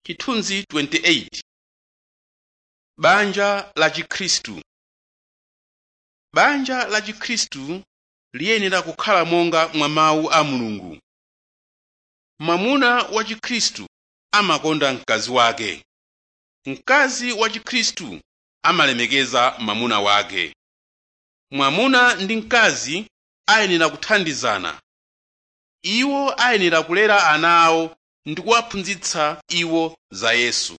chithunzi 28 banja la chikhristu banja la chikhristu liyenera kukhala monga mwa mawu a mulungu mwamuna wa chikhristu amakonda mkazi wake mkazi wa chikhristu amalemekeza mwamuna wake mwamuna ndi mkazi ayenera kuthandizana iwo ayenera kulera ana awo ndi kuwaphunzitsa iwo za yesu